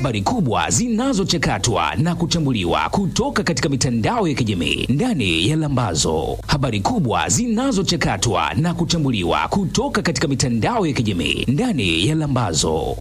habari kubwa zinazochakatwa na kuchambuliwa kutoka katika mitandao ya kijamii ndani ya Lambazo. Habari kubwa zinazochakatwa na kuchambuliwa kutoka katika mitandao ya kijamii ndani ya Lambazo.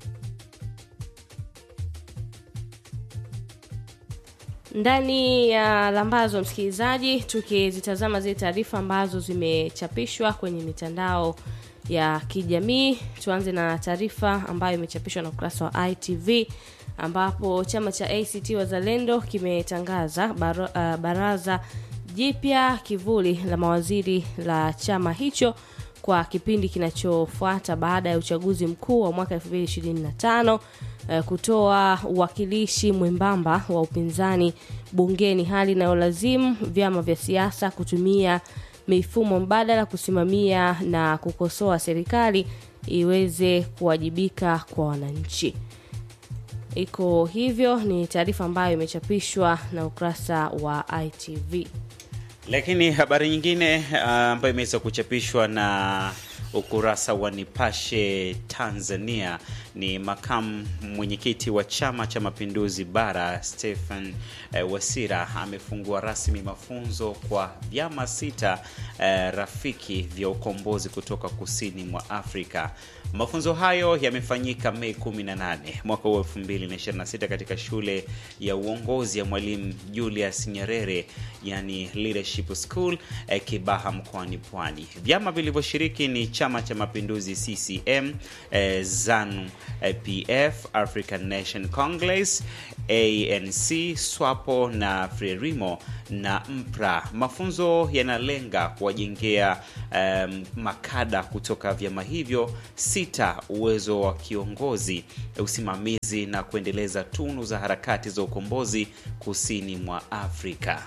ndani ya lambazo msikilizaji tukizitazama zile taarifa ambazo zimechapishwa kwenye mitandao ya kijamii tuanze na taarifa ambayo imechapishwa na ukurasa wa itv ambapo chama cha act wazalendo kimetangaza bar, uh, baraza jipya kivuli la mawaziri la chama hicho kwa kipindi kinachofuata baada ya uchaguzi mkuu wa mwaka 2025 eh, kutoa uwakilishi mwembamba wa upinzani bungeni hali inayolazimu vyama vya siasa kutumia mifumo mbadala kusimamia na kukosoa serikali iweze kuwajibika kwa wananchi iko hivyo ni taarifa ambayo imechapishwa na ukurasa wa itv Lakini habari nyingine ah, ambayo imeweza kuchapishwa na ukurasa wa Nipashe Tanzania ni makamu mwenyekiti wa Chama cha Mapinduzi Bara Stephen eh, Wasira amefungua rasmi mafunzo kwa vyama sita eh, rafiki vya ukombozi kutoka kusini mwa Afrika. Mafunzo hayo yamefanyika Mei 18 mwaka huu 2026 katika shule ya uongozi ya Mwalimu Julius Nyerere, yani Leadership School eh, Kibaha mkoani Pwani. Vyama vilivyoshiriki ni Chama cha Mapinduzi CCM, eh, ZANU eh, PF, African Nation Congress, ANC, SWAPO na Frelimo na MPRA. Mafunzo yanalenga kuwajengea um, makada kutoka vyama hivyo sita uwezo wa kiongozi, usimamizi na kuendeleza tunu za harakati za ukombozi kusini mwa Afrika.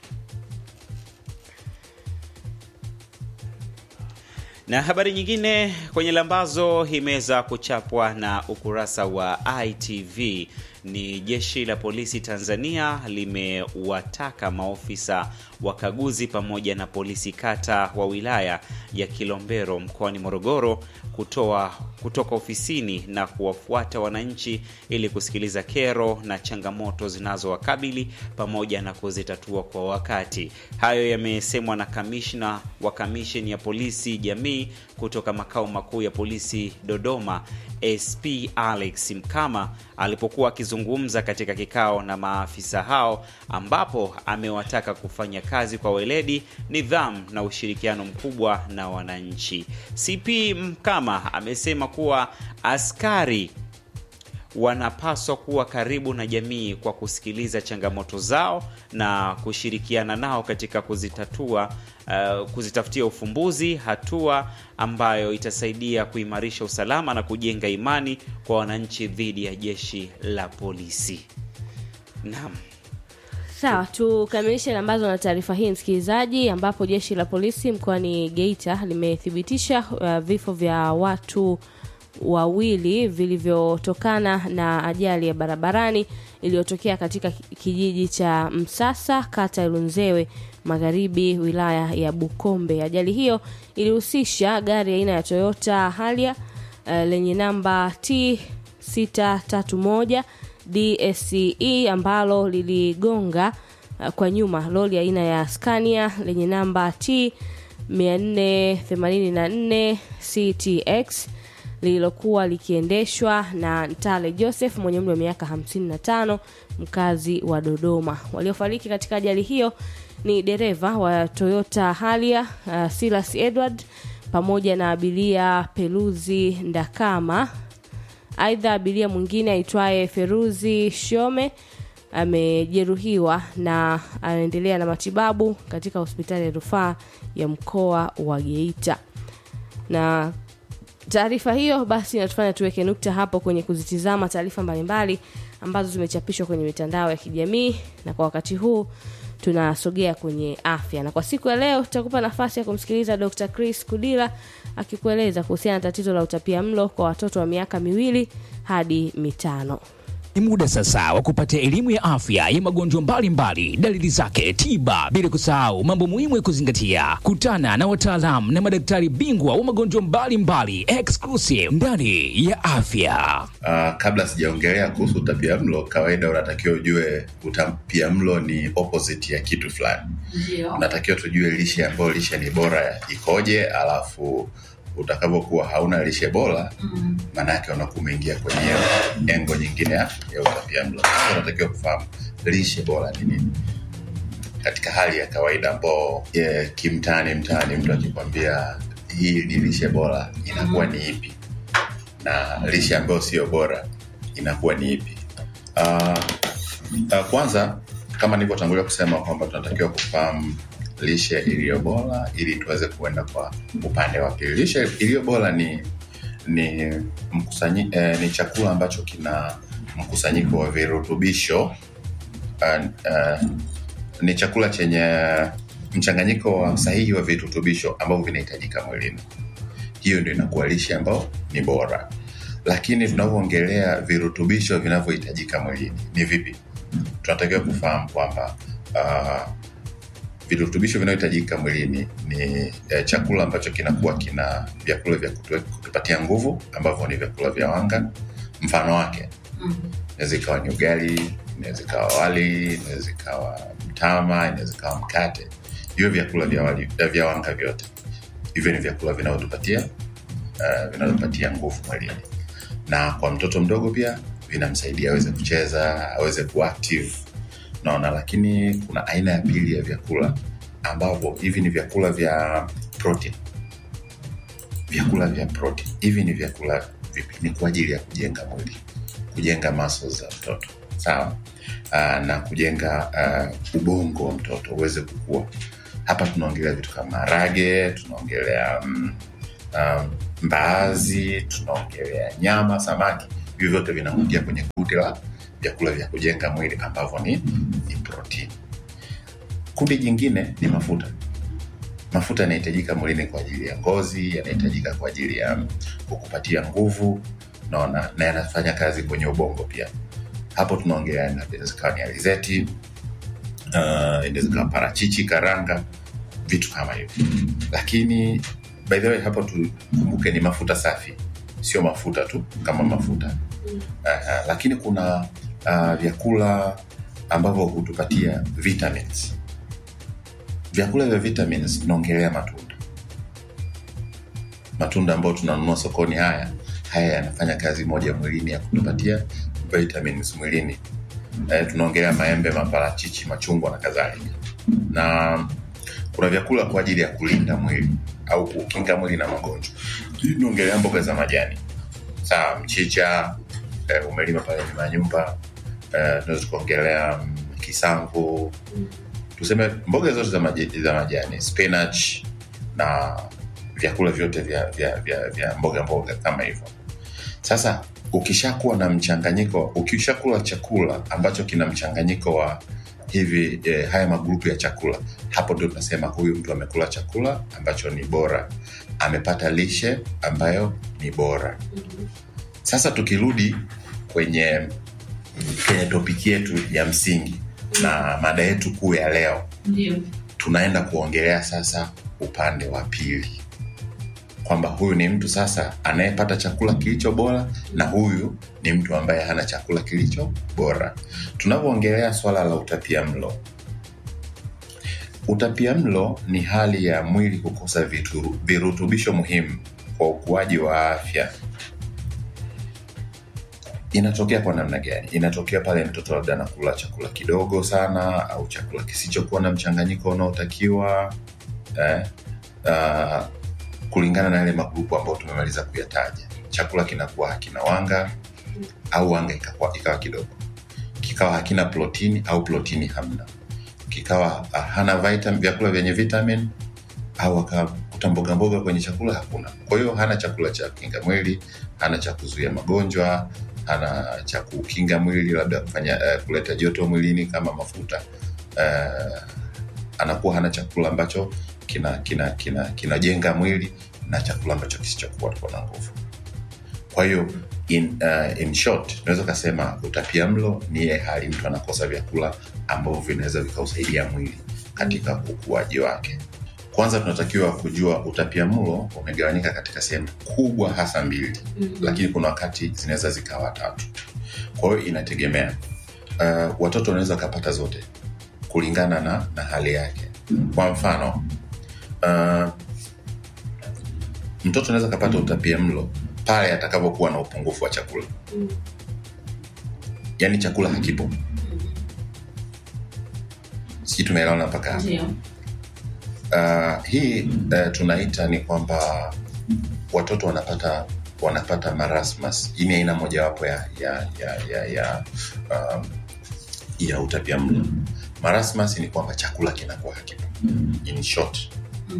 Na habari nyingine kwenye lambazo imeweza kuchapwa na ukurasa wa ITV ni jeshi la polisi Tanzania limewataka maofisa wakaguzi pamoja na polisi kata wa wilaya ya Kilombero mkoani Morogoro kutoa kutoka ofisini na kuwafuata wananchi ili kusikiliza kero na changamoto zinazowakabili pamoja na kuzitatua kwa wakati. Hayo yamesemwa na kamishna wa kamisheni ya polisi jamii kutoka makao makuu ya polisi Dodoma, SP Alex Mkama alipokuwa akizungumza katika kikao na maafisa hao, ambapo amewataka kufanya kazi kwa weledi, nidhamu na ushirikiano mkubwa na wananchi. CP Mkama amesema kuwa askari wanapaswa kuwa karibu na jamii kwa kusikiliza changamoto zao na kushirikiana nao katika kuzitatua uh, kuzitafutia ufumbuzi, hatua ambayo itasaidia kuimarisha usalama na kujenga imani kwa wananchi dhidi ya jeshi la polisi. Naam. sawa tukamilishe lambazo na taarifa hii msikilizaji ambapo jeshi la polisi mkoani geita limethibitisha uh, vifo vya watu wawili vilivyotokana na ajali ya barabarani iliyotokea katika kijiji cha msasa kata ya lunzewe magharibi wilaya ya bukombe ajali hiyo ilihusisha gari aina ya toyota halia uh, lenye namba t 631 dsce ambalo liligonga uh, kwa nyuma lori aina ya scania lenye namba t 484 ctx lililokuwa likiendeshwa na Ntale Joseph mwenye umri wa miaka 55 mkazi wa Dodoma. Waliofariki katika ajali hiyo ni dereva wa Toyota Halia uh, Silas Edward pamoja na abiria Peluzi Ndakama. Aidha, abiria mwingine aitwaye Feruzi Shome amejeruhiwa na anaendelea na matibabu katika hospitali ya rufaa ya mkoa wa Geita. Na taarifa hiyo basi inatufanya tuweke nukta hapo kwenye kuzitizama taarifa mbalimbali ambazo zimechapishwa kwenye mitandao ya kijamii na kwa wakati huu tunasogea kwenye afya na kwa siku ya leo tutakupa nafasi ya kumsikiliza dr chris kudila akikueleza kuhusiana na tatizo la utapia mlo kwa watoto wa miaka miwili hadi mitano Ni muda sasa wa kupata elimu ya afya ya magonjwa mbalimbali, dalili zake, tiba, bila kusahau mambo muhimu ya kuzingatia. Kutana na wataalamu na madaktari bingwa wa magonjwa mbalimbali exclusive ndani ya afya. Uh, kabla sijaongelea kuhusu utapiamlo, kawaida unatakiwa ujue utapiamlo ni opposite ya kitu fulani. Ndio. Unatakiwa tujue lishe ambayo lishe ni bora ikoje, alafu utakapokuwa hauna lishe bora Mm. maana yake unakuwa umeingia kwenye engo nyingine ya, ya utapiamlo. Sasa unatakiwa kufahamu lishe bora ni nini katika hali ya kawaida ambao yeah, kimtaani mtaani mtu akikwambia hii ni lishe bora inakuwa ni ipi na lishe ambayo sio bora inakuwa ni ipi uh, uh, kwanza kama nilivyotangulia kusema kwamba tunatakiwa kufahamu lishe iliyo bora ili tuweze kuenda kwa upande wa pili lishe iliyo bora ni ni mkusanyi, eh, ni chakula ambacho kina mkusanyiko wa virutubisho uh, uh, ni chakula chenye mchanganyiko wa sahihi wa virutubisho ambavyo vinahitajika mwilini hiyo ndio inakuwa lishe ambayo ni bora lakini tunavyoongelea virutubisho vinavyohitajika mwilini ni vipi tunatakiwa kufahamu kwamba uh, virutubisho vinavyohitajika mwilini ni eh, chakula ambacho kinakuwa kina vyakula vya kutu- kutupatia nguvu ambavyo ni vyakula vya wanga mfano wake Mm. inaweza ikawa ni ugali inaweza ikawa wali inaweza ikawa mtama inaweza ikawa mkate hivyo vyakula vya, wali, eh, vya wanga vyote hivyo ni vyakula vinavyotupatia uh, vinavyopatia nguvu mwilini na kwa mtoto mdogo pia vinamsaidia aweze kucheza aweze kuactive naona lakini kuna aina ya pili ya vyakula ambavyo hivi ni vyakula vya protein vyakula vya protein hivi ni vyakula vipi ni kwa ajili ya kujenga mwili kujenga muscles za mtoto sawa uh, na kujenga uh, ubongo wa mtoto uweze kukua hapa tunaongelea vitu kama marage tunaongelea mm, um, mbaazi tunaongelea nyama samaki hivyo vyote vinaingia kwenye kundi la vyakula vya kujenga mwili ambavyo ni, ni protein kundi jingine ni mafuta mafuta yanahitajika mwilini kwa ajili ya ngozi yanahitajika kwa ajili ya mm, kukupatia nguvu naona na yanafanya kazi kwenye ubongo pia hapo tunaongelea inaweza ikawa ni alizeti uh, inaweza ikawa parachichi karanga vitu kama hivyo lakini by the way hapo tukumbuke ni mafuta safi sio mafuta tu kama mafuta uh, lakini kuna uh, vyakula ambavyo hutupatia vitamins vyakula vya vitamins tunaongelea matunda matunda ambayo tunanunua sokoni haya haya yanafanya kazi moja mwilini ya kutupatia vitamins mwilini eh, tunaongelea maembe maparachichi machungwa na kadhalika na kuna vyakula kwa ajili ya kulinda mwili au kukinga mwili na magonjwa tunaongelea mboga za majani sawa mchicha eh, umelima pale nyuma ya nyumba eh, tunaweza tukaongelea mm, kisamvu tuseme mboga zote za, maji, za majani spinach na vyakula vyote vya, vya, vya, vya mboga mboga kama hivyo sasa ukishakuwa na mchanganyiko ukishakula chakula ambacho kina mchanganyiko wa hivi eh, haya magrupu ya chakula hapo ndio tunasema huyu mtu amekula chakula ambacho ni bora amepata lishe ambayo ni bora sasa tukirudi kwenye kwenye topiki yetu ya msingi na mada yetu kuu ya leo Ndio. tunaenda kuongelea sasa upande wa pili kwamba huyu ni mtu sasa anayepata chakula kilicho bora na huyu ni mtu ambaye hana chakula kilicho bora tunavyoongelea swala la utapia mlo utapia mlo ni hali ya mwili kukosa vitu, virutubisho muhimu kwa ukuaji wa afya inatokea kwa namna gani inatokea pale mtoto labda anakula chakula kidogo sana au chakula kisichokuwa na mchanganyiko unaotakiwa eh, uh, kulingana na yale magrupu ambayo tumemaliza kuyataja chakula kinakuwa hakina wanga au wanga ikakuwa, ikawa kidogo kikawa hakina protini au protini hamna kikawa uh, hana vitamin, vyakula vyenye vitamin au akakuta mboga mboga kwenye chakula hakuna kwa hiyo hana chakula cha kinga mwili hana cha kuzuia magonjwa hana cha kukinga mwili labda kufanya uh, kuleta joto mwilini kama mafuta uh, anakuwa hana chakula ambacho kinajenga kina, kina, kinajenga mwili na chakula ambacho kisichokuwa na nguvu kwa hiyo in, uh, in short tunaweza ukasema utapia mlo ni ile hali mtu anakosa vyakula ambavyo vinaweza vikausaidia mwili katika ukuaji wake kwanza tunatakiwa kujua utapia mlo umegawanyika katika sehemu kubwa hasa mbili mm-hmm. lakini kuna wakati zinaweza zikawa tatu kwa hiyo inategemea uh, watoto wanaweza wakapata zote kulingana na, na hali yake kwa mfano uh, mtoto anaweza akapata utapia mlo pale atakapokuwa na upungufu wa chakula yaani chakula hakipo sijui tumeelewana mpaka hapo Ndio. uh, hii uh, tunaita ni kwamba watoto wanapata wanapata marasmus hii ni aina mojawapo ya ya ya ya, ya, um, ya utapia mlo marasmus ni kwamba chakula kinakuwa hakipo in short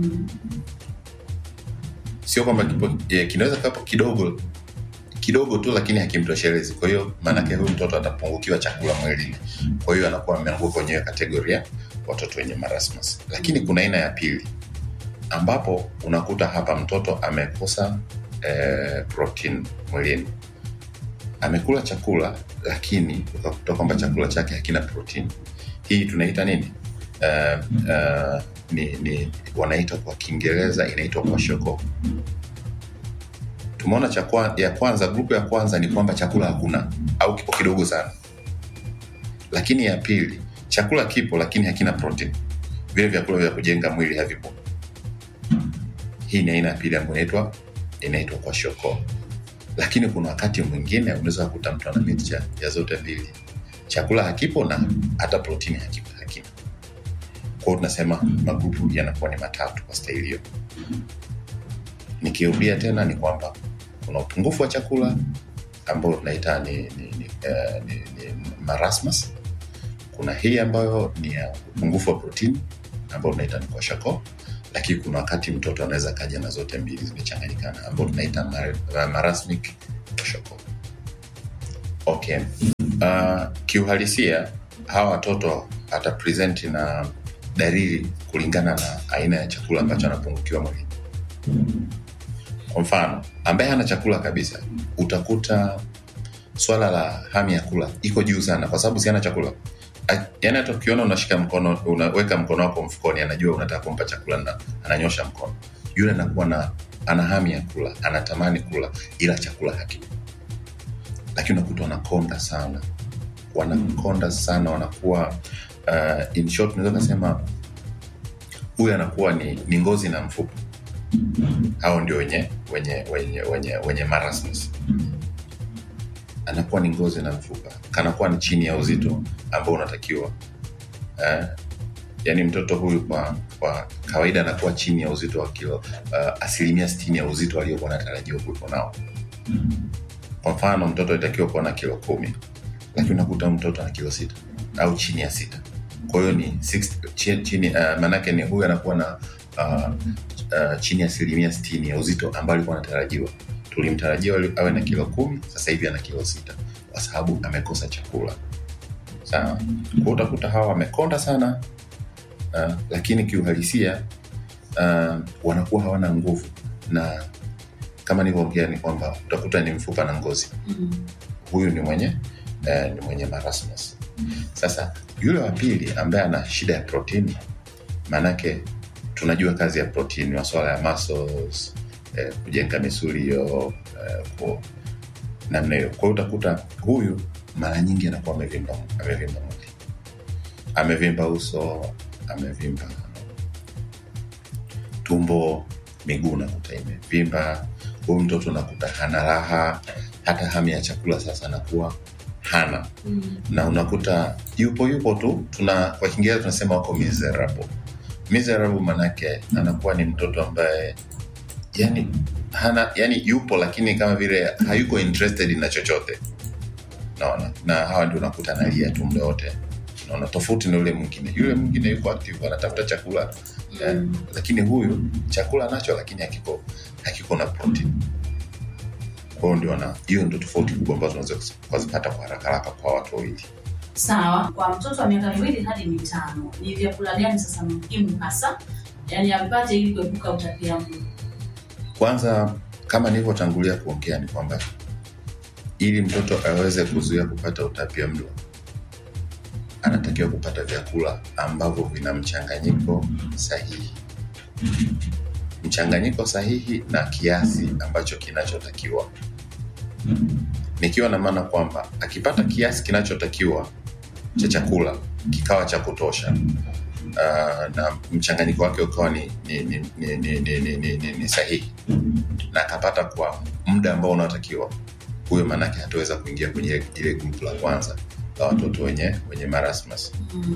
sio kwamba kipo eh, kinaweza kapo kidogo kidogo tu lakini hakimtoshelezi kwa hiyo maanake huyu mtoto atapungukiwa chakula mwilini kwa hiyo anakuwa ameanguka kwenye hiyo kategoria watoto wenye marasmus lakini kuna aina ya pili ambapo unakuta hapa mtoto amekosa eh, protein mwilini amekula chakula lakini ukakuta kwamba chakula chake hakina protein hii tunaita nini uh, uh, ni, ni wanaita kwa kiingereza inaitwa kwashoko tumeona cha kwa- ya kwanza grupu ya kwanza ni kwamba chakula hakuna au kipo kidogo sana lakini ya pili chakula kipo lakini hakina protein vile vyakula vya kujenga mwili havipo hii ni aina ya pili ambayo inaitwa inaitwa kwa shoko lakini kuna wakati mwingine unaweza kukuta mtu ana mixture ya zote mbili chakula hakipo na hata protini hakipo hakina kwao tunasema magrupu yanakuwa ni matatu kwa staili hiyo nikirudia tena ni kwamba kuna upungufu wa chakula ambao tunaita ni, ni, ni, uh, ni, ni marasmus kuna hii ambayo ni ya upungufu wa protini ambao tunaita ni kwashako lakini kuna wakati mtoto anaweza kaja na zote mbili zimechanganyikana ambao tunaita mar- marasmic kwashako okay uh, kiuhalisia hawa watoto atapresenti na dalili kulingana na aina ya chakula ambacho anapungukiwa mwilini kwa mfano ambaye hana chakula kabisa utakuta swala la hamu ya kula iko juu sana kwa sababu siana chakula A- yaani hata ukiona unashika mkono unaweka mkono wako mfukoni anajua unataka kumpa chakula na ananyosha mkono yule anakuwa na ana hamu ya kula anatamani kula ila chakula hakipo lakini unakuta wanakonda sana wanakonda sana wanakuwa uh, in short unaweza kasema huyu anakuwa ni, ni ngozi na mfupa hao ndio wenye wenye wenye wenye, wenye marasmus anakuwa ni ngozi na mfupa kanakuwa ni chini ya uzito ambao unatakiwa eh? yaani mtoto huyu kwa kwa kawaida anakuwa chini ya uzito wa kilo uh, asilimia sitini ya uzito aliokuwa anatarajiwa kuwepo nao kwa mfano mtoto alitakiwa kuwa na kilo kumi lakini unakuta mtoto ana kilo sita au chini ya sita kwa hiyo ni 60 chini, chini uh, maanake ni huyu anakuwa na uh, uh, chini ya asilimia sitini ya uzito ambao alikuwa anatarajiwa tulimtarajia ali- awe na kilo kumi sasa hivi ana kilo sita kwa sababu amekosa chakula sawa kwa utakuta hawa wamekonda sana uh, lakini kiuhalisia uh, wanakuwa hawana nguvu na kama nilivyoongea ni kwamba utakuta ni mfupa na ngozi huyu ni mwenye eh, ni mwenye marasmus sasa yule wa pili ambaye ana shida ya protini maanake tunajua kazi ya protini masuala ya muscles eh, kujenga misuli hiyo eh, ku- namna hiyo kwa hiyo utakuta huyu mara nyingi anakuwa amevimba amevimba mwili amevimba uso amevimba tumbo miguu nakuta imevimba huyu mtoto nakuta hana raha hata hamu ya chakula sasa anakuwa hana na unakuta yupo yupo tu tuna kwa kiingereza tunasema wako miserable miserable manake anakuwa ni mtoto ambaye yani hana yani yupo lakini kama vile hayuko interested na chochote naona na hawa ndio unakuta analia tu muda wote naona tofauti na yule mwingine yule mwingine yuko active anatafuta chakula eh, lakini huyu chakula nacho lakini hakiko hakiko na protein kwao ndio na hiyo ndio tofauti kubwa ambazo unaweza kuzipata kwa haraka haraka kwa watu wawili sawa kwa mtoto wa miaka miwili hadi mitano ni vyakula gani sasa muhimu hasa yaani avipate ili kuepuka utapiamlo kwanza kama nilivyotangulia kuongea ni kwamba ili mtoto aweze kuzuia kupata utapia mlo anatakiwa kupata vyakula ambavyo vina mchanganyiko sahihi mchanganyiko sahihi na kiasi ambacho kinachotakiwa nikiwa na maana kwamba akipata kiasi kinachotakiwa cha chakula kikawa cha kutosha uh, na mchanganyiko wake ukawa ni, ni, ni, ni, ni, ni, ni, ni, ni, ni sahihi na akapata kwa muda ambao unaotakiwa huyo maanake hataweza kuingia kwenye ile grupu la kwanza la watoto wenye wenye marasmus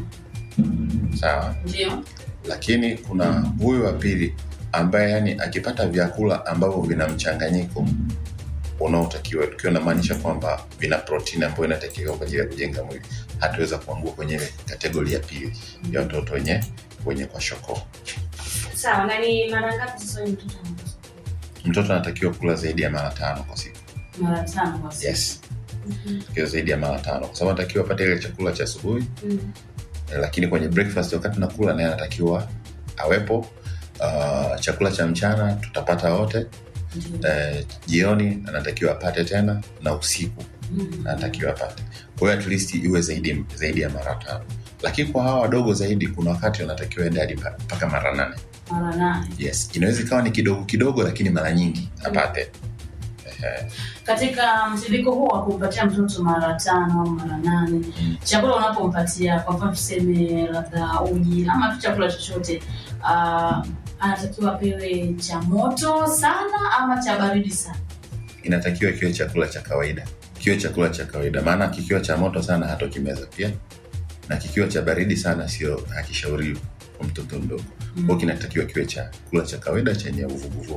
sawa ndio lakini kuna huyu wa pili ambaye yani akipata vyakula ambavyo vina mchanganyiko unaotakiwa tukiwa namaanisha kwamba vina protini ambayo inatakiwa kwa ajili ya kujenga mwili hatuweza kuangua kwenye ile kategori ya pili ya watoto wenye wenye kwa shoko sawa na ni mara ngapi sasa huyu mtoto anapaswa mtoto anatakiwa kula zaidi ya mara tano kwa siku mara tano kwa siku yes takiwa zaidi ya mara tano kwa sababu anatakiwa apate ile chakula cha asubuhi Mm. Eh, lakini kwenye breakfast wakati nakula naye anatakiwa awepo uh, chakula cha mchana tutapata wote Ndio. eh, jioni anatakiwa apate tena na usiku Mm. anatakiwa apate kwa hiyo at least iwe zaidi, zaidi ya mara tano lakini kwa hawa wadogo zaidi kuna wakati wanatakiwa ende hadi mpa- mpaka mara nane mara nane yes inaweza ikawa ni kidogo kidogo lakini mara nyingi apate Ehe. katika mtiririko huo wa kumpatia mtoto mara tano au mara nane Mm. chakula unapompatia kwa mfano tuseme labda uji ama tu chakula chochote uh, anatakiwa apewe cha moto sana ama cha baridi sana inatakiwa kiwe chakula cha kawaida kiwe chakula cha kawaida maana kikiwa cha moto sana hatokimeza pia na kikiwa cha baridi sana sio hakishauriwi kwa mtoto mdogo mm. kwao kinatakiwa kiwe chakula cha kawaida chenye uvuguvugu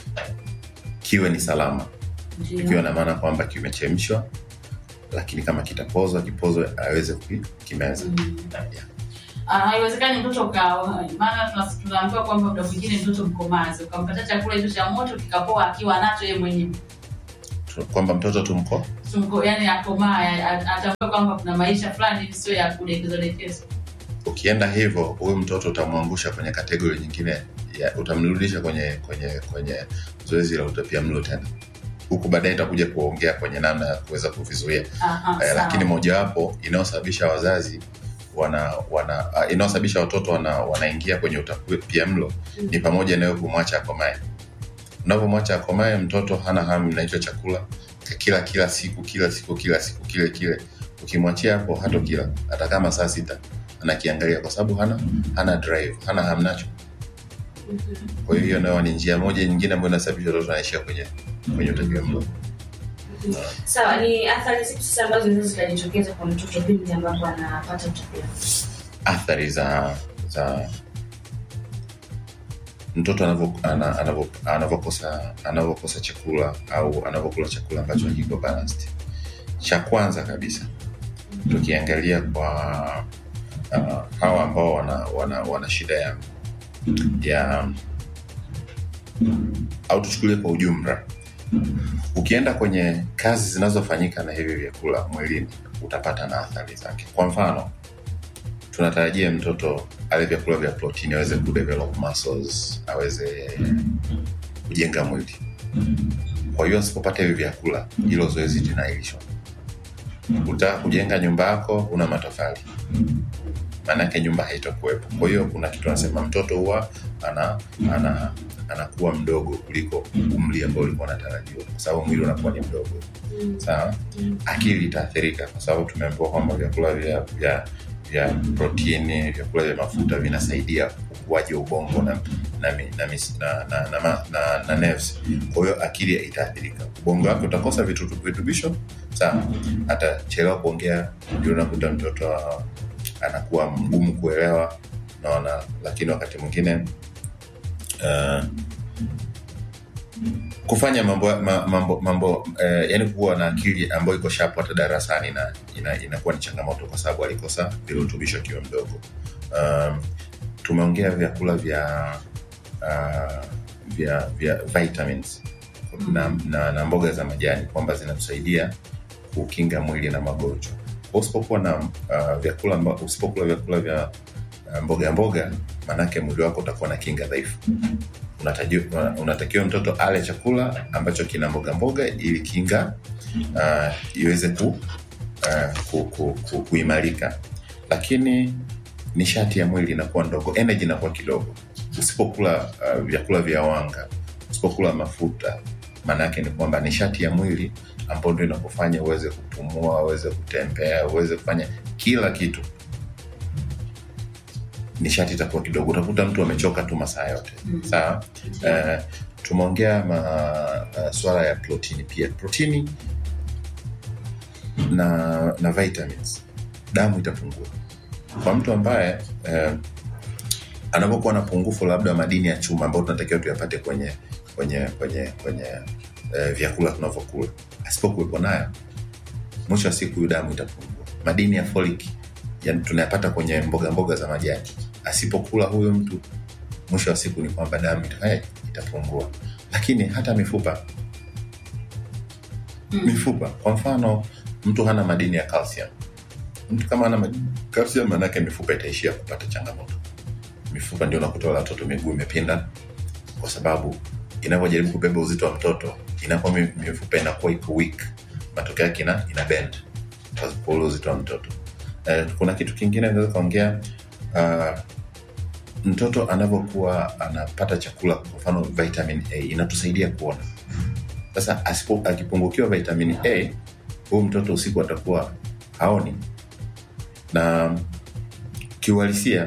kiwe ni salama ikiwa ndio na maana kwamba kimechemshwa lakini kama kitapozwa kipozwe aweze kukimeza Mm. yeah. Ah, haiwezekani mtoto ka maana tuna- tunaambiwa kwamba muda mwingine mtoto mkomazi ukampatia chakula hicho cha moto kikapoa akiwa nacho yeye mwenyewe Tu- kwamba mtoto tumko Tumko- yani akomaa a- atambue kwamba kuna maisha fulani hivi sio ya kudekezwa dekezwa ukienda hivyo huyu mtoto utamwangusha kwenye kategori nyingine ya, utamrudisha kwenye kwenye kwenye zoezi la utapia mlo tena huku baadaye itakuja kuongea kwenye namna ya kuweza kuvizuia Aha, eh, sawa. lakini mojawapo inayosababisha wazazi wana wana uh, inayosababisha watoto wana, wanaingia kwenye utapia mlo Mm. ni pamoja nayo kumwacha akomae unavyomwacha akomae mtoto hana hamu na hicho chakula kila kila siku kila siku kila siku kile kile ukimwachia hapo hato kila hata kama saa sita anakiangalia kwa sababu hana hana drive hana hamu nacho kwa hiyo hiyo nayo ni njia moja nyingine ambayo inasababisha watoto wanaishia kwenye kwenye utapia mlo sawa ni athari zipi sasa ambazo zinaweza zikajitokeza kwa mtoto pindi ambapo anapata utapia athari za za mtoto anavyo- ana- anavyo- anavyokosa anavyokosa chakula au anavyokula chakula ambacho hakiko balanced cha kwanza kabisa tukiangalia kwa uh, hawa ambao wana, wana, wana shida ya ya au tuchukulie kwa ujumla ukienda kwenye kazi zinazofanyika na hivi vyakula mwilini utapata na athari zake kwa mfano tunatarajia mtoto ale vyakula vya protini aweze kudevelop muscles aweze kujenga mwili kwa hiyo asipopata hivi vyakula hilo zoezi linailishwa utaka kujenga nyumba yako una matofali maanake nyumba haitokuwepo kwa hiyo kuna kitu anasema mtoto huwa ana, ana anakuwa mdogo kuliko umri ambao ulikuwa unatarajiwa kwa sababu mwili unakuwa ni mdogo sawa akili itaathirika kwa sababu tumeambiwa kwamba vyakula vya, vya vya protini vyakula vya mafuta vinasaidia ukuaji wa ubongo na na, mi- na, mis- na, na, na, na, na, na nerves. kwa hiyo akili itaathirika ubongo wake utakosa vitu- virutubisho sawa atachelewa kuongea ndio unakuta mtoto ah, anakuwa mgumu kuelewa naona lakini wakati mwingine uh, kufanya mambo ma- mambo, mambo eh, yani kuwa na akili ambayo iko shapu hata darasani na ina, inakuwa ni changamoto kwa sababu alikosa virutubisho akiwa mdogo um, tumeongea vyakula vya uh, vya vya vitamins na, na, na mboga za majani kwamba zinatusaidia kukinga mwili na magonjwa Kwa usipokuwa na uh, vyakula amba- usipokula vyakula vya uh, mboga mboga maanake mwili wako utakuwa na kinga dhaifu Unatajiwa- una- unatakiwa mtoto ale chakula ambacho kina mboga mboga ili kinga uh, iweze ku, uh, ku, ku, ku, kuimarika lakini nishati ya mwili inakuwa ndogo energy inakuwa kidogo usipokula uh, vyakula vya wanga usipokula mafuta maana yake ni kwamba nishati ya mwili ambayo ndio inakufanya uweze kupumua uweze kutembea uweze kufanya kila kitu nishati itakuwa kidogo utakuta mtu amechoka tu masaa yote Mm. sawa uh, tumeongea ma, uh, swala ya protini pia protini na na vitamins damu itapungua kwa mtu ambaye uh, anapokuwa na pungufu labda wa madini ya chuma ambayo tunatakiwa tuyapate kwenye kwenye kwenye kwenye uh, vyakula tunavyokula asipokuwepo nayo mwisho wa siku damu itapungua madini ya folic yani tunayapata kwenye mboga mboga za majani asipokula huyo mtu mwisho wa siku ni kwamba damu itafanya itapungua lakini hata mifupa Mm. mifupa kwa mfano mtu hana madini ya calcium mtu kama ana madini ya calcium manake mifupa itaishia kupata changamoto mifupa ndio unakuta wale watoto miguu imepinda kwa sababu inavyojaribu kubeba uzito wa mtoto inakuwa mi- mifupa inakuwa iko weak matokeo yake ina, ina bend kwa kwa ule uzito wa mtoto eh, kuna kitu kingine naweza kaongea uh, mtoto anavyokuwa anapata chakula kwa mfano vitamin a inatusaidia kuona sasa asipo akipungukiwa vitamin a huyu mtoto usiku atakuwa haoni na kiuhalisia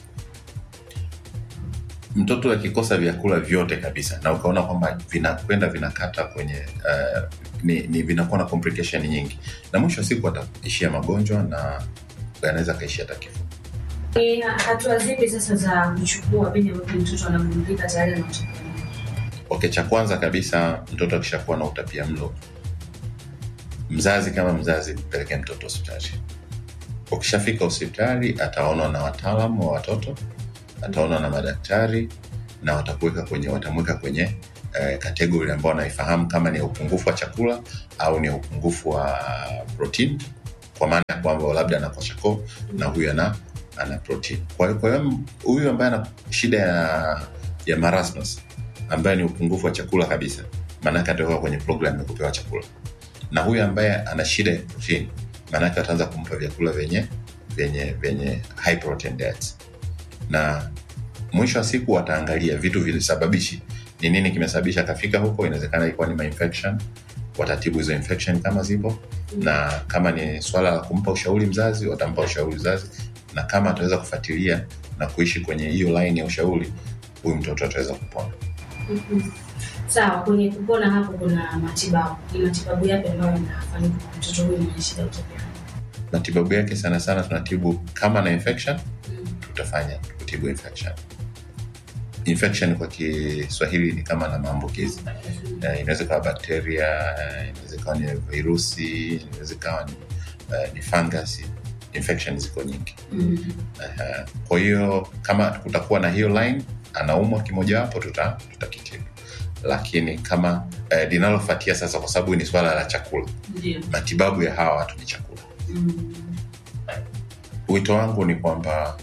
mtoto akikosa vyakula vyote kabisa na ukaona kwamba vinakwenda vinakata kwenye uh, ni, ni vinakuwa na complication nyingi na mwisho wa siku ataishia magonjwa na anaweza akaishia hata kifo Ni hatua zipi sasa za kuchukua pindi ambapo mtoto anagundulika tayari ana utapiamlo? okay cha kwanza kabisa mtoto akishakuwa na utapia mlo mzazi kama mzazi mpeleke mtoto hospitali ukishafika hospitali ataonwa na wataalamu wa watoto ataonwa na madaktari na watakuweka kwenye watamweka kwenye eh, kategori ambao wanaifahamu kama ni upungufu wa chakula au ni upungufu wa protein kwa maana ya kwamba labda anakosa koo na huyu ana ana protein kwa hiyo kwa hiyo huyu ambaye ana shida ya ya marasmus ambaye ni upungufu wa chakula kabisa maanake atakuwa kwenye program ya kupewa chakula na huyu ambaye ana shida ya protein maanake ataanza kumpa vyakula vyenye vyenye vyenye high protein diets na mwisho wa siku wataangalia vitu visababishi ni nini kimesababisha akafika huko inawezekana ilikuwa ni mainfection watatibu hizo infection kama zipo na kama ni swala la kumpa ushauri mzazi watampa ushauri mzazi na kama ataweza kufuatilia na kuishi kwenye hiyo line ya ushauri huyu mtoto ataweza kupona Mhm. Sawa, kwenye kupona hapo kuna matibabu. Ni matibabu yapi ambayo yanafanyika kwa mtoto huyu mwenye shida ya utapiamlo? matibabu yake sana sana tunatibu kama na infection tutafanya kutibu infection infection kwa kiswahili ni kama na maambukizi uh, inaweza ikawa bakteria uh, inaweza ikawa ni virusi inaweza ikawa ni, uh, ni fungus infection ziko nyingi Mhm. uh, kwa hiyo kama kutakuwa na hiyo line anaumwa kimojawapo tuta, tutakitibu lakini kama uh, linalofuatia sasa kwa sababu ni swala la chakula Ndio. matibabu ya hawa watu ni chakula Mhm. wito wangu ni kwamba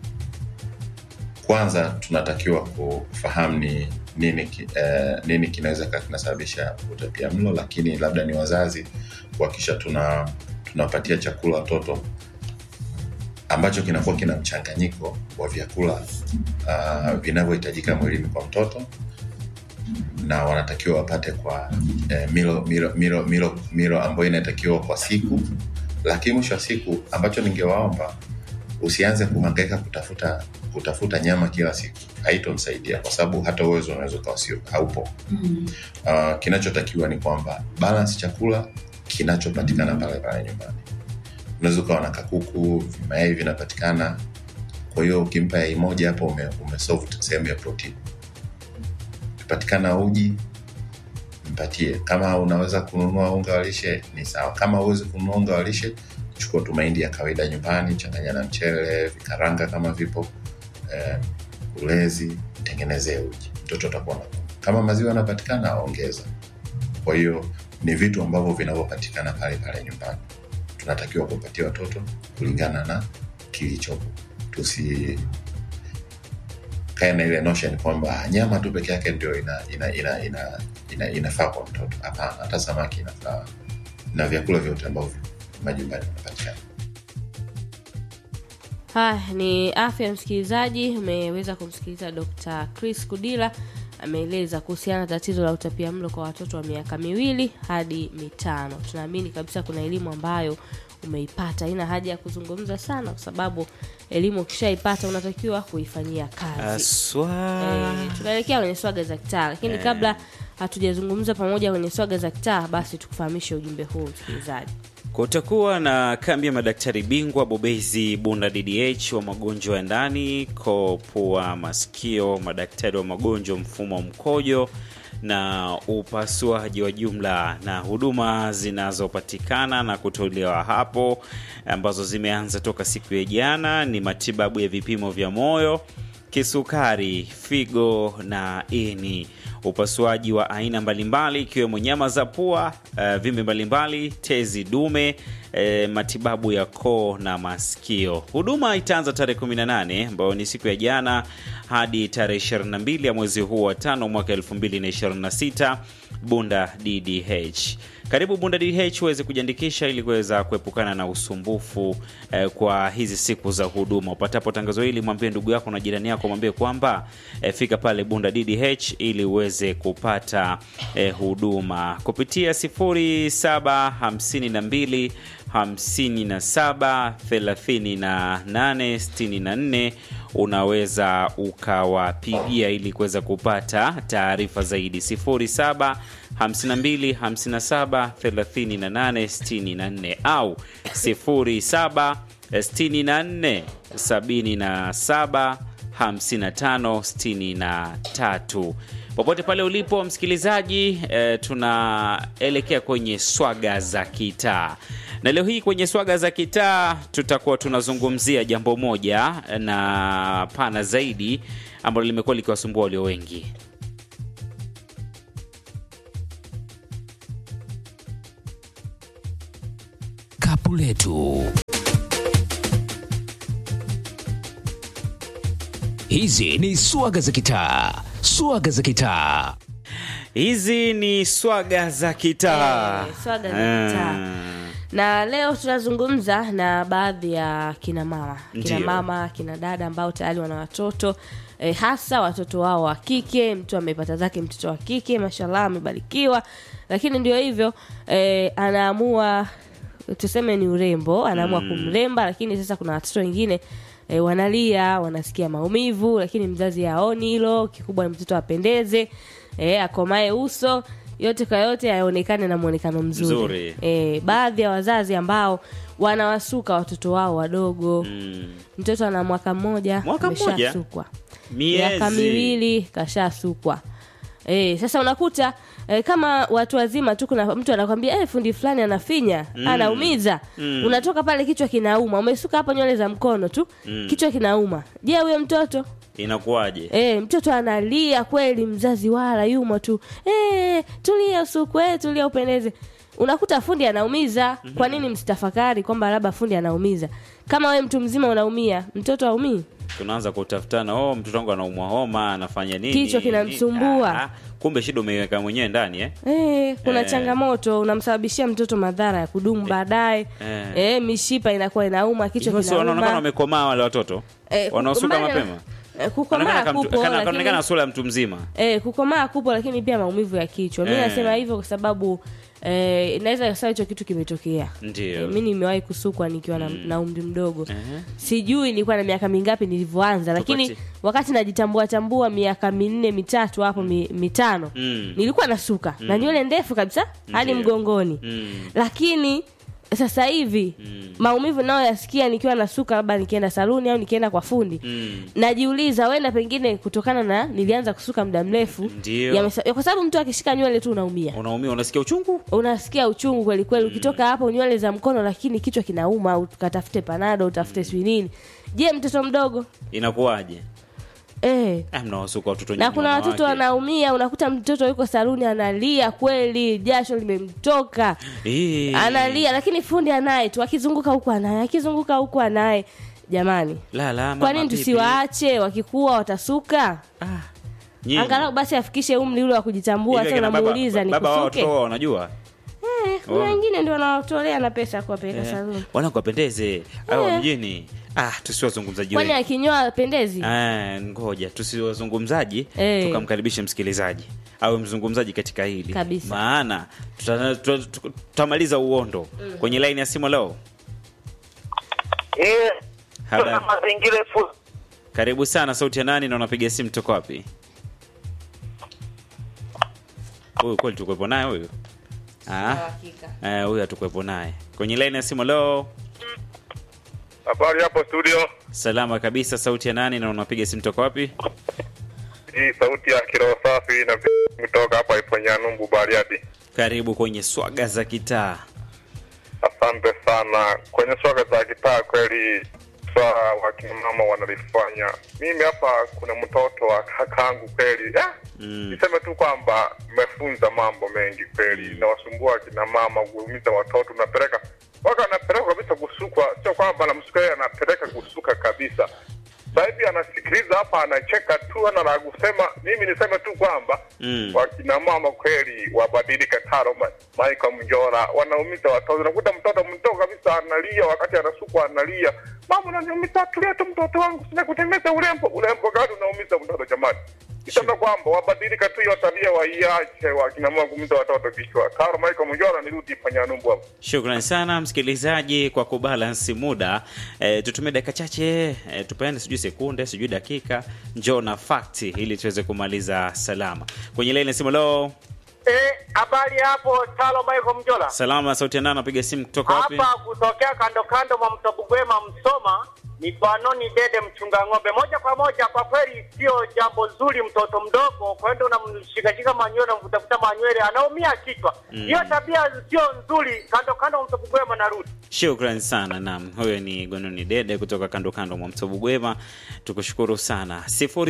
kwanza tunatakiwa kufahamu ni nini, ki- eh, nini kinaweza kaa kinasababisha utapia mlo lakini labda ni wazazi kuhakikisha tuna tunapatia chakula watoto ambacho kinakuwa kina mchanganyiko wa vyakula uh, vinavyohitajika mwilini kwa mtoto na wanatakiwa wapate kwa eh, milo, milo, milo, milo, milo ambayo inatakiwa kwa siku lakini mwisho wa siku ambacho ningewaomba usianze kuhangaika kutafuta kutafuta nyama kila siku haitomsaidia kwa sababu hata uwezo unaweza ukawa sio haupo Mhm. uh, kinachotakiwa ni kwamba balance chakula kinachopatikana pale pale nyumbani unaweza ukawa na kakuku mayai vinapatikana kwa hiyo ukimpa yai moja hapo ume, umesolve sehemu ya protein ukipatikana uji mpatie kama unaweza kununua unga wa lishe ni sawa kama uwezi kununua unga wa lishe chukua tu mahindi ya kawaida nyumbani changanya na mchele vikaranga kama vipo eh, ulezi mtengenezee uji mtoto atakuwa na kama maziwa yanapatikana ongeza kwa hiyo ni vitu ambavyo vinavyopatikana pale pale nyumbani tunatakiwa kupatia watoto kulingana na kilichopo tusi kae na ile notion kwamba nyama tu peke yake ndio ina, ina, ina, ina, ina, inafaa kwa mtoto hapana hata samaki inafaa na vyakula vyote ambavyo majumbani vinapatikana. Haya ni afya ya msikilizaji. Umeweza kumsikiliza Dr. Chris Kudila ameeleza kuhusiana na tatizo la utapia mlo kwa watoto wa miaka miwili hadi mitano. Tunaamini kabisa kuna elimu ambayo umeipata, haina haja ya kuzungumza sana, kwa sababu elimu ukishaipata unatakiwa kuifanyia kazi. Aswa. Eh, tunaelekea kwenye swaga za kitaa, lakini kabla hatujazungumza pamoja kwenye swaga za kitaa, basi tukufahamishe ujumbe huu msikilizaji. Kutakuwa na kambi ya madaktari bingwa bobezi Bunda DDH wa magonjwa ya ndani, koo, pua, masikio, madaktari wa magonjwa mfumo wa mkojo na upasuaji wa jumla, na huduma zinazopatikana na kutolewa hapo ambazo zimeanza toka siku ya jana ni matibabu ya vipimo vya moyo kisukari, figo na ini, upasuaji wa aina mbalimbali ikiwemo nyama za pua, uh, vimbe mbalimbali, tezi dume, eh, matibabu ya koo na masikio. Huduma itaanza tarehe 18 ambayo ni siku ya jana hadi tarehe 22 ya mwezi huu wa tano mwaka 2026 Bunda DDH. Karibu Bunda DDH uweze kujiandikisha ili kuweza kuepukana na usumbufu eh, kwa hizi siku za huduma. Upatapo tangazo hili, mwambie ndugu yako na jirani yako, mwambie kwamba eh, fika pale Bunda DDH ili uweze kupata eh, huduma kupitia 0752 57 38 64 unaweza ukawapigia ili kuweza kupata taarifa zaidi 07 52 57 38 64 au 07 64 77 55 63 popote pale ulipo msikilizaji eh, tunaelekea kwenye swaga za kitaa na leo hii kwenye swaga za kitaa tutakuwa tunazungumzia jambo moja na pana zaidi ambalo limekuwa likiwasumbua walio wengi Kapu letu. Hizi ni swaga za kitaa, swaga za kitaa. hizi ni swaga za kitaa Eh, swaga za kitaa. na leo tunazungumza na baadhi ya kina mama kina Ndiyo. mama kina dada ambao tayari wana watoto e, hasa watoto wao wa kike mtu amepata zake mtoto wa kike mashallah amebarikiwa lakini ndio hivyo e, anaamua tuseme ni urembo anaamua kumremba lakini sasa kuna watoto wengine e, wanalia wanasikia maumivu lakini mzazi aoni hilo kikubwa ni mtoto apendeze e, akomae uso yote kwa yote aonekane na mwonekano mzuri, Mzuri. E, baadhi ya wazazi ambao wanawasuka watoto wao wadogo Mm. mtoto ana mwaka mmoja Mwaka mmoja? ameshasukwa Miezi. miaka miwili kashasukwa e, sasa unakuta e, kama watu wazima tu kuna mtu anakwambia e, fundi fulani anafinya anaumiza Mm. unatoka pale kichwa kinauma umesuka hapa nywele za mkono tu kichwa kinauma je huyo mtoto inakuwaje E, mtoto analia kweli, mzazi wala yumo tu e, tulia usukwe, tulia upendeze. Unakuta fundi anaumiza. Kwa nini msitafakari kwamba labda fundi anaumiza? Kama we mtu mzima unaumia, mtoto aumii? tunaanza kutafutana oh mtoto wangu anaumwa homa anafanya nini Kichwa kinamsumbua. Ah, kumbe shida umeiweka mwenyewe ndani eh? E, kuna Eh. changamoto, unamsababishia mtoto madhara ya kudumu baadaye. Eh. E, mishipa inakuwa inauma, kichwa Hivyo si wanaonekana kinauma. wamekomaa wale watoto Eh, wanaosuka kukomaa- mapema Eh, kukomaa Wanaonekana kama mtu- kupo, kana- lakini- kanaonekana sura ya mtu mzima Eh, kukomaa kupo lakini pia maumivu ya kichwa. Mimi Eh. nasema hivyo kwa sababu eh, inaweza ikawa hicho kitu kimetokea. Ndio. Eh, mi nimewahi kusukwa nikiwa na, na umri mdogo. Sijui nilikuwa na miaka mingapi nilivyoanza, lakini Tupati- wakati najitambua tambua miaka minne mitatu hapo mi, mitano Mm. nilikuwa nasuka na nywele ndefu kabisa hadi Ndio. mgongoni Mm. lakini sasa hivi maumivu nayo yasikia nikiwa nasuka labda nikienda saluni au nikienda kwa fundi Mm. najiuliza wenda pengine kutokana na nilianza kusuka muda mrefu Ndio. yamesa- kwa sababu mtu akishika nywele tu unaumia unaumia unasikia uchungu unasikia uchungu kweli kweli ukitoka hapo nywele za mkono lakini kichwa kinauma ukatafute panado utafute sijui nini je mtoto mdogo inakuwaje eh ah, mnawasuka watoto na nyinyi kuna wanawake. watoto wanaumia unakuta mtoto yuko saluni analia kweli jasho limemtoka Eh. analia lakini fundi anaye tu akizunguka huku anaye akizunguka huku anaye jamani la la kwa mama nini bibi. tusiwaache wakikuwa watasuka ah. nyinyi. angalau basi afikishe umri ule wa kujitambua Hivi sasa akina baba- unamuuliza baba wao nikusuke watoto wao wanajua Eh, kuna Oh. wengine ndio wanaotolea na pesa kuwapeleka saluni. wala kuwapendeze au Eh. mjini ah tusiwazungumzaji Kwani wengi akinyoa apendezi? Ah, ngoja tusiwazungumzaji Eh. tukamkaribishe msikilizaji awe mzungumzaji katika hili Kabisa. maana tuta- tuta- tuta- tutamaliza uondo kwenye laini ya simu leo Eh, Habari. tuna mazingira fu- karibu sana sauti ya nani na unapiga simu toka wapi huyu kweli tukuwepo naye huyu Ah, eh, huyu hatukuwepo naye kwenye laini ya simu leo Habari hapo studio, salama kabisa sauti ya nani na unapiga simu toka wapi hii sauti ya kiroho safi na kutoka hapa Iponyanumbu Bariadi. karibu kwenye swaga za kitaa Asante sana. Kwenye swaga za kitaa, kweli swala wakina mama wanalifanya. Mimi hapa kuna mtoto wa kakangu kweli, ah, Mm. niseme tu kwamba mmefunza mambo mengi kweli, nawasumbua akina mama, kuumiza watoto, napeleka waka anapeleka kabisa kusukwa, sio kwamba anamsuka yeye, anapeleka kusuka kabisa. Sasa hivi anasikiliza hapa, anacheka tu, ana la kusema. Mimi niseme tu kwamba Mm. wakina mama kweli wabadilike. Taro Ma- Michael Mjora wanaumiza watoto, unakuta mtoto mdogo kabisa analia wakati anasukwa, analia, mama unaniumiza, tulia tu mtoto wangu, sina kutembeza urembo. Urembo gani unaumiza mtoto jamani? Nisema kwamba wabadilika tu hiyo tabia, waiache wakina mama kuumiza watoto kichwa. Taro Michael Mjora, nirudi Panyanyumbu hapo. Shukrani sana msikilizaji kwa kubalansi muda e, tutumie dakika chache e, tupeane sijui sekunde sijui dakika njoo na fakti ili tuweze kumaliza salama kwenye laini ya simu leo Eh, habari hapo Talo Michael Mjola. salama sauti ya nani napiga simu kutoka wapi Hapa kutokea kando kando mwa mto Bugwema Msoma ni Banoni Dede mchunga ng'ombe. Moja kwa moja, kwa kweli sio jambo zuri mtoto mdogo kwenda unamshikashika manywele unamvutafuta manywele anaumia kichwa. Hiyo tabia sio nzuri. Kando kando mwa mto Bugwema narudi. Shukrani sana nam, huyo ni Gononi Dede kutoka kando kando mwa mto Bugwema. Tukushukuru sana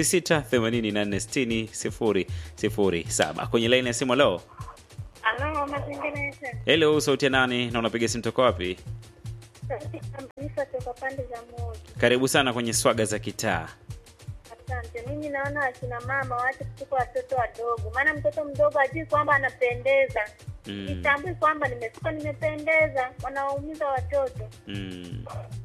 0684600007 kwenye laini ya simu leo. Halo, mazingira yetu. Hello, sauti ya nani na unapiga simu toka wapi? Sauti kabisa toka pande za moja. Karibu sana kwenye swaga za kitaa. Asante. Mimi naona akina mama waache kutuka watoto wadogo, maana mtoto mdogo ajui kwamba anapendeza, Mm. sitambui kwamba nimesuka nimependeza, wanawaumiza watoto. Mm.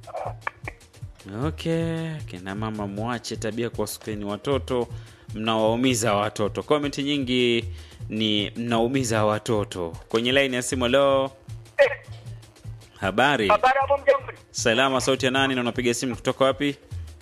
Okay, kina mama mwache tabia kuwasukeni watoto, mnawaumiza watoto. Comment nyingi ni mnaumiza watoto. Kwenye line ya simu leo. Habari. Habari hapo mjomba. Salama, sauti ya nani na unapiga simu kutoka wapi?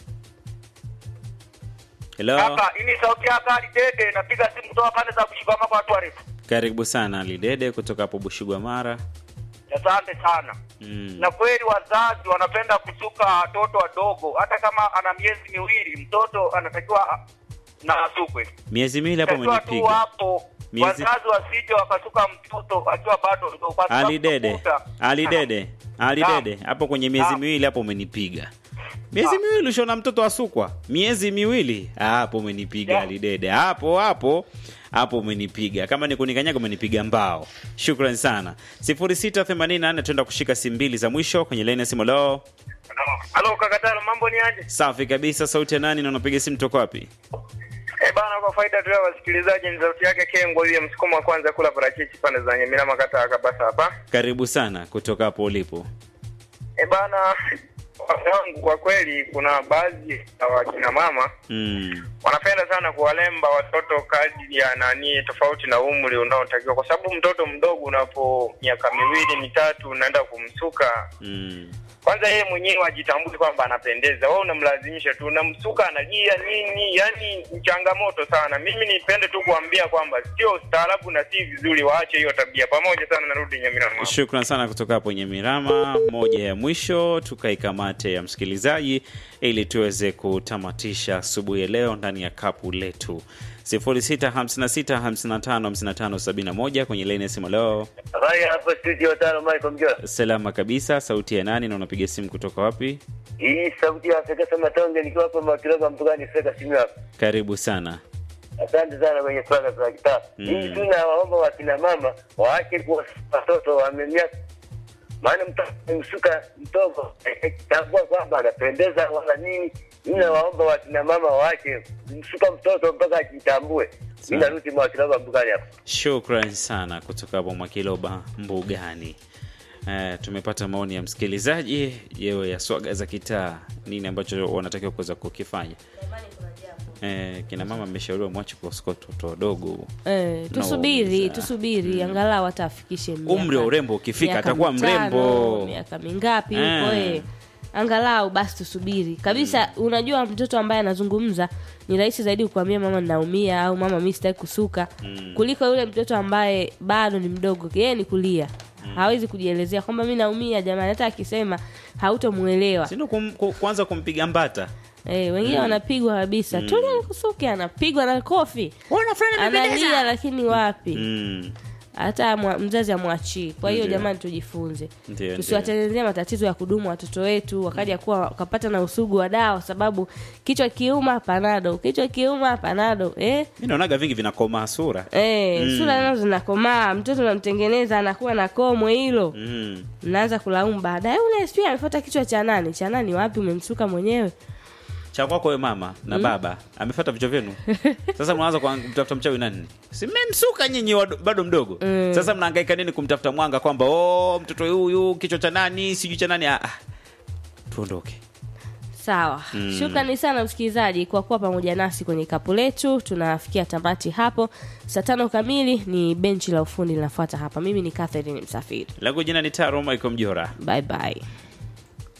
Hello. Hapa ini sauti yako Ali Dede napiga simu kutoka pande za kushikama kwa watu warefu. Karibu sana Lidede kutoka hapo Bushugwa Mara. Asante sana. Mm. na kweli wazazi wanapenda kusuka watoto wadogo, hata kama ana miezi miwili, mtoto anatakiwa a- na asukwe. Miezi miwili hapo Takiwa tu umenipiga. hapo Miezi- wazazi wasije wakasuka mtoto akiwa bado mdogo, kwa sababu Ali Dede, utakuta- Ali Dede, Ali Naam. Dede, hapo kwenye miezi Naam. miwili hapo umenipiga. Miezi miwili ushona mtoto asukwa, miezi miwili Ah, hapo umenipiga Yeah. Ali Dede, hapo hapo hapo umenipiga. Kama ni kunikanyaga umenipiga mbao. Shukrani sana. 0684 tuenda kushika simu mbili za mwisho kwenye line ya simu leo. Halo kakatalo, mambo ni aje? Safi kabisa, sauti ya nani na unapiga simu toka wapi? Eh bana, kwa faida tu ya wasikilizaji, ni sauti yake Kengo yule msukumo wa kwanza kula parachichi pande za Nyamira makata ya Kabasa hapa. Karibu sana kutoka hapo ulipo. Eh bana, wangu kwa kweli kuna baadhi ya wakina mama Mm. wanapenda sana kuwalemba watoto kadri ya nani tofauti na umri unaotakiwa, kwa sababu mtoto mdogo unapo miaka miwili mitatu unaenda kumsuka, Mm. kwanza yeye mwenyewe ajitambui kwamba anapendeza, wewe unamlazimisha tu, unamsuka analia nini, yani ni changamoto sana. Mimi nipende tu kuambia kwamba sio ustaarabu na si vizuri, waache hiyo tabia. Pamoja sana, narudi Nyamira. Shukran sana kutoka hapo Nyamirama. Moja ya mwisho tukaikamate ya msikilizaji ili tuweze kutamatisha asubuhi ya leo ndani ya kapu letu 0656555571 kwenye laini ya simu leo. Habari hapo studio tano, Michael Mjola. Salama kabisa, sauti ya nani na unapiga simu kutoka wapi? Hii sauti ya Afrika sema tonge, nikiwa hapa Makiroga Mpugani, Afrika simu hapa. Karibu sana. Asante sana kwenye swala za kitaa. Mm. Mimi tu nawaomba wakina mama waache kuwa watoto wamemia, maana mtoto msuka mtoto tambua kwamba anapendeza wala nini. Mimi nawaomba wakina mama waache kumsuka mtoto mpaka ajitambue. Mimi narudi Mwakiloba mbugani hapo. Shukran sana kutoka hapo Mwakiloba Mbugani. Eh, tumepata maoni ya msikilizaji yewe ya swaga za kitaa, nini ambacho wanatakiwa kuweza kukifanya. Eh, kina mama ameshauriwa mwache kuwasuka watoto wadogo. Eh, tusubiri Nauliza. tusubiri angalau hata afikishe miaka- Umri wa urembo ukifika miaka atakuwa mitano, mrembo. miaka mingapi huko Eh. eh. angalau basi tusubiri kabisa unajua mtoto ambaye anazungumza ni rahisi zaidi kukwambia mama ninaumia au mama mi sitaki kusuka kuliko yule mtoto ambaye bado ni mdogo yeye ni kulia hawezi kujielezea kwamba mi naumia jamani hata akisema hautomuelewa Sindo kum, ku, kuanza kumpiga mbata. Eh, wengine wanapigwa kabisa tulia nikusuke anapigwa na kofi analia lakini wapi Mm. hata mwa- mzazi amwachii kwa hiyo Ndio. jamani tujifunze Ndio, tusiwatengenezea matatizo ya kudumu watoto wetu wakaja kuwa wakapata na usugu wa dawa sababu kichwa kiuma panado kichwa kiuma panado eh? Mi naonaga vingi vinakomaa sura. Eh, sura nazo zinakomaa mtoto namtengeneza anakuwa na komwe hilo Mm. mnaanza kulaumu baadaye ule sijui amefuata kichwa cha nani cha nani wapi umemsuka mwenyewe cha kwako we mama na baba amefuata vichwa vyenu sasa mnaanza kwa- kumtafuta mchawi nani simemsuka nyinyi wado- bado mdogo sasa mnahangaika nini kumtafuta mwanga kwamba oh, mtoto huyu kichwa cha nani sijui cha nani ah, ah. tuondoke sawa shukrani sana msikilizaji kwa kuwa pamoja nasi kwenye kapu letu tunafikia tamati hapo saa tano kamili ni benchi la ufundi linafuata hapa mimi ni catherine msafiri langu jina ni taro michael mjora bye bye